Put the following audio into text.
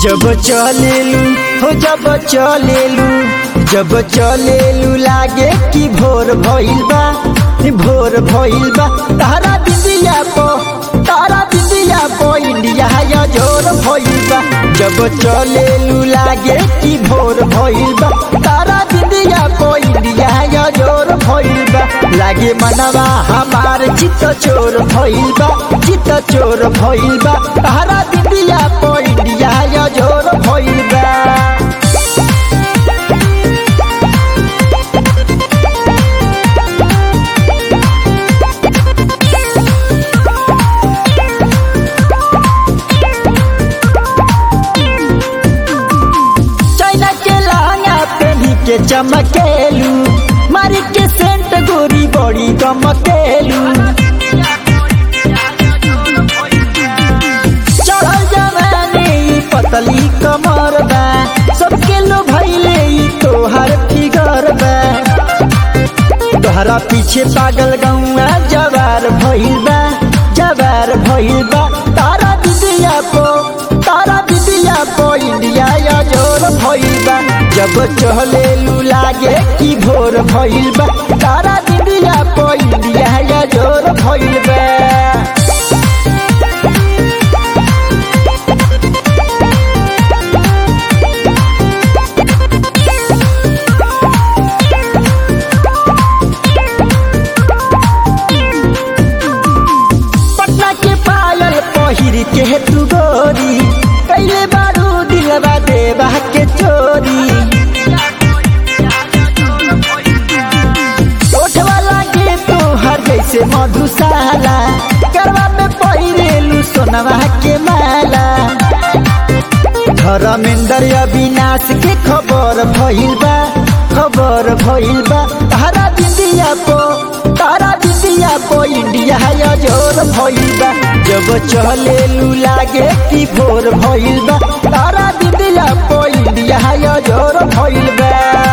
जब चलेलू हो जब चलेलू जब चलेलू लागे कि भोर भइल बा भोर भइल बा तारा दिदिया पो तारा दिदिया पो इंडिया या जोर भइल बा जब चलेलू लागे कि भोर भइल बा तारा दिदिया पो इंडिया या जोर भइल बा लागे मनवा हमार चित्त चोर भइल बा चित्त चोर भइल बा तारा दिदिया पो इंडिया या जोर भइल बा चाइना के लहंगा पहनी के चमकेलू मारी के सेंट गोरी बड़ी गमकेलू चढ़ल जवानी ई पतली कमर बा सबके लो भैले ई तोहर फिगर बा तोहरा पीछे पागल गौआ जवार भइल बा जवार भइल बा तारा दिदिया पो तारा दिदिया पो इंडिया या जोर भइल बा जब चहलेलू लागे कि भोर भइल बा तारा दिदिया पो इंडिया या जोर भइल बा पटना के पायल पहिर के तू गोरी कैले बारू दिलवा देवा के चोरी ओठवा लागे तो हर जैसे मधुशाला करवा में पहिरेलू सोनवा के माला धर्मेंद्र अविनाश के खबर भइल बा खबर भइल बा तारा दिदिया पो तारा दिदिया पो इंडिया या जोर भइल बा जब चलेलू लागे कि भोर भइल बा तारा दिदिया पो इंडिया या जोर भइल बा